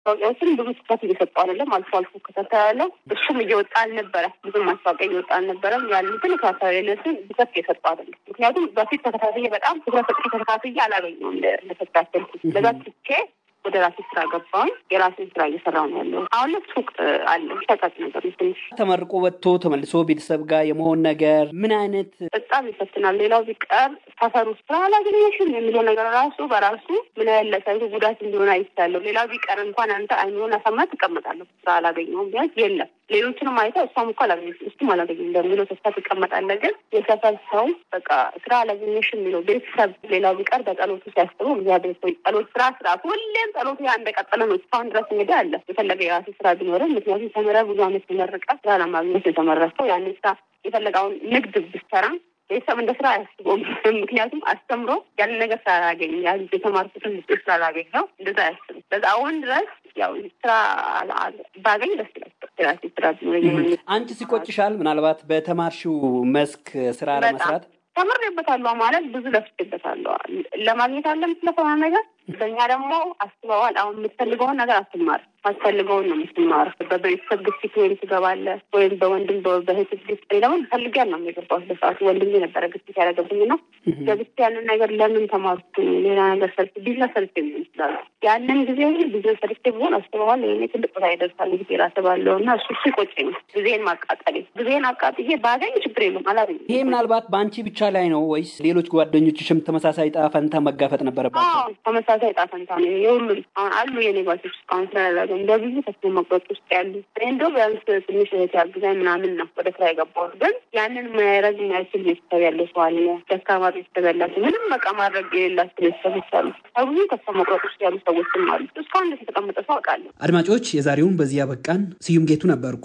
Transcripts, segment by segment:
ማስታወቂያዎችን ብዙ ትኩረት እየሰጡ አይደለም። አልፎ አልፎ እከታተላለሁ። እሱም እየወጣ አልነበረ ብዙም ማስታወቂያ እየወጣ አልነበረም። ያሉትን እከታተላለሁ። ትኩረት እየሰጡ አይደለም። ምክንያቱም በፊት ተከታትዬ በጣም ትኩረት ሰጥቼ ተከታትዬ አላገኘሁም እንደተከታተልኩት ለዛ ትቼ ወደ ራሴ ስራ ገባሁኝ። የራሴን ስራ እየሰራሁ ነው ያለው። አሁን ላይ ሱቅ አለ ሸቀጥ ነገር ትንሽ ተመርቆ ወጥቶ ተመልሶ ቤተሰብ ጋር የመሆን ነገር ምን አይነት በጣም ይፈትናል። ሌላው ቢቀር ሰፈር ውስጥ ስራ አላገኘሽም የሚለው ነገር ራሱ በራሱ ምን ያህል ለሰው ጉዳት እንዲሆን አይቻለሁ። ሌላው ቢቀር እንኳን አንተ አይኖን አሳማ ትቀመጣለህ። ስራ አላገኘሁም ቢያንስ የለም ሌሎችንም አይተ እሷም እኮ አላገኘችም እሱም አላገኘም እንደሚለው ተስፋ ትቀመጣለህ። ግን የሰፈር ሰው በቃ ስራ አላገኘሽም የሚለው ቤተሰብ ሌላው ቢቀር በጸሎቱ ሲያስቡ እግዚአብሔር ሆይ ጸሎት ስራ ስራ ሁሌም ጸሎቱ ያ እንደቀጠለ ነው። እስካሁን ድረስ እንግዲህ አለ የፈለገ የራሱ ስራ ቢኖርም ምክንያቱም ተምረህ ብዙ አመት ተመርቀ ስራ ለማግኘት የተመረሰው ያንን ስራ የፈለገውን ንግድ ብትሰራ ቤተሰብ እንደ ስራ አያስበውም። ምክንያቱም አስተምሮ ያንን ነገር ስላላገኝ ያ የተማርኩትን ውጤት ስላላገኝ ነው እንደዛ አያስብም። በዛ አሁን ድረስ ያው ስራ ባገኝ ደስ ይላል። ራሴ ስራ ቢኖረኝ አንቺ ሲቆጭሻል ምናልባት በተማርሽው መስክ ስራ ለመስራት ተምሬበታለሁ ማለት ብዙ ለፍቼበታለሁ። ለማግኘት አለ የምትለፈው ነገር በእኛ ደግሞ አስበዋል። አሁን የምትፈልገውን ነገር አትማር አስፈልገውን ነው የምትማር። በቤተሰብ ግፊት ወይም ትገባለህ ወይም በወንድም በእህት ግፊት ደግሞ ፈልጊያ ነው የገባሁት። በሰዓቱ ወንድም የነበረ ግፊት ያደረገብኝ ነው ገብቼ ያንን ነገር ለምን ተማርኩ ሌላ ነገር ሰርች ቢዝነስ ሰርች የሚሆን ይችላሉ። ያንን ጊዜ ቢዝነስ ሰርች ቢሆን አስበዋል ይሄኔ ትልቅ ቦታ ይደርሳል ጊዜ ራስባለሁ እና እሱ እሱ ይቆጨኝ ጊዜን ማቃጠሌ ጊዜን አቃጥዬ ባገኝ ችግር የለም አላገኝም። ይሄ ምናልባት በአንቺ ብቻ ላይ ነው ወይስ ሌሎች ጓደኞችሽም ተመሳሳይ ዕጣ ፈንታ መጋፈጥ ነበረባቸው? ተመሳሳይ ዕጣ ፈንታ ነው የሁሉም። አሁን አሉ የኔ ጓደኞች እስካሁን ስላላገ በብዙ ተስፋ መቁረጥ ውስጥ ያሉ እንደው ቢያንስ ትንሽ እህት ያግዛኝ ምናምን ነው ወደ ስራ የገባሁት። ግን ያንን ማድረግ የማይችል ቤተሰብ ያለ ሰው አለ። ደካማ ቤተሰብ ያላቸው ምንም በቃ ማድረግ የሌላቸው ቤተሰቦች አሉ። ከብዙ ተስፋ መቁረጥ ውስጥ ያሉ ሰዎችም አሉ። እስካሁን እንደዚህ የተቀመጠ ሰው አውቃለሁ። አድማጮች፣ የዛሬውን በዚህ ያበቃን። ስዩም ጌቱ ነበርኩ።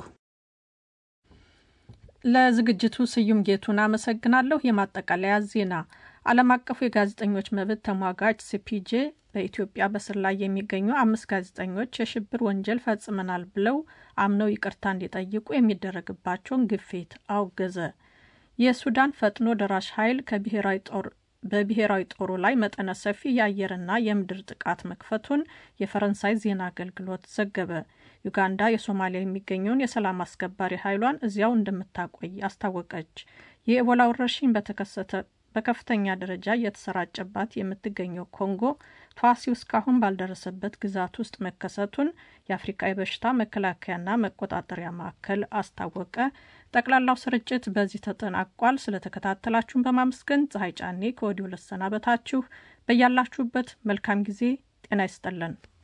ለዝግጅቱ ስዩም ጌቱን አመሰግናለሁ። የማጠቃለያ ዜና ዓለም አቀፉ የጋዜጠኞች መብት ተሟጋች ሲፒጄ በኢትዮጵያ በስር ላይ የሚገኙ አምስት ጋዜጠኞች የሽብር ወንጀል ፈጽመናል ብለው አምነው ይቅርታ እንዲጠይቁ የሚደረግባቸውን ግፊት አውገዘ። የሱዳን ፈጥኖ ደራሽ ኃይል ከብሔራዊ ጦር በብሔራዊ ጦሩ ላይ መጠነ ሰፊ የአየርና የምድር ጥቃት መክፈቱን የፈረንሳይ ዜና አገልግሎት ዘገበ። ዩጋንዳ የሶማሊያ የሚገኘውን የሰላም አስከባሪ ኃይሏን እዚያው እንደምታቆይ አስታወቀች። የኤቦላ ወረርሽኝ በተከሰተ በከፍተኛ ደረጃ እየተሰራጨባት የምትገኘው ኮንጎ ተዋሲው እስካሁን ባልደረሰበት ግዛት ውስጥ መከሰቱን የአፍሪካ የበሽታ መከላከያና መቆጣጠሪያ ማዕከል አስታወቀ። ጠቅላላው ስርጭት በዚህ ተጠናቋል። ስለተከታተላችሁን በማመስገን ፀሐይ ጫኔ ከወዲሁ ልሰናበታችሁ። በያላችሁበት መልካም ጊዜ ጤና ይስጠለን።